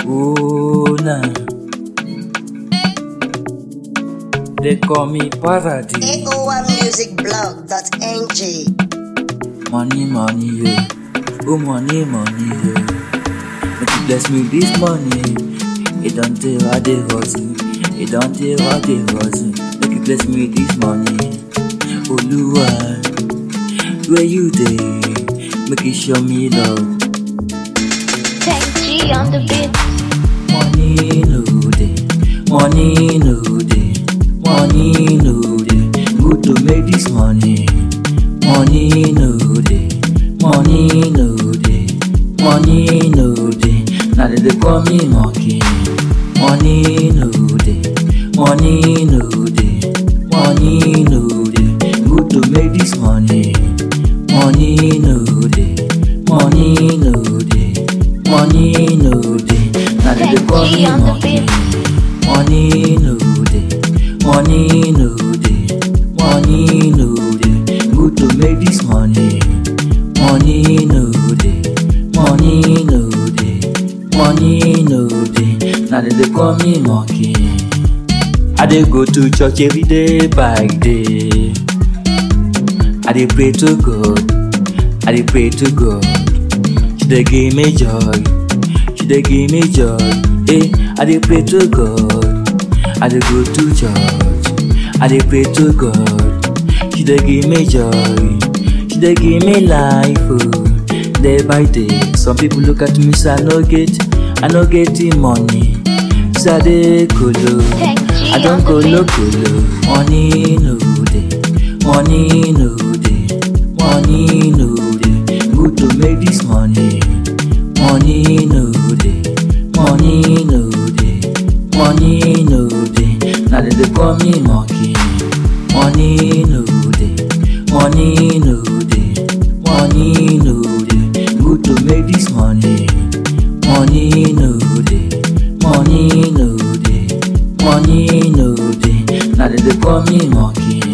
Oh, nah. They call me Paradis. AOMmusicblog.ng Money, money, yeah. Oh, money, money, yeah. Make you bless me this money. It don't tell how they hustle. It don't tell how they hustle. Make you bless me this money. Oluwa, where you dey? Make you show me love. Tech G on the beat. Money no dey, money no dey, money no dey. Good to make this money. Money no dey, money no dey, money no dey. Now they dey call me monkey. Money no dey, money no dey, money no dey. Good to make this money. Money no dey, money no dey, money no dey. Now they dey call me monkey. Money no dey, money no dey, money no dey. Good to make this money. Money no dey, money no dey, money no dey. Now they dey call me monkey. I dey go to church every day by day. I dey pray to God, I dey pray to God. She dey give me joy, she dey give me joy. Hey, I dey pray to God, I dey go to church, I dey pray to God. She dey give me joy, she dey give me life. Oh, day by day. Some people look at me say I no get, I no get the money. Say I dey kolo, Tech G I don on the kolo beat. kolo. Money no dey, money no dey, money no dey. Good to make this money. Money no dey, money no dey, money no dey. Now they dey call me monkey. Money no dey, money no dey, money no dey. Good to make this money. Money no dey, money no dey, money no dey. Now they dey call me monkey.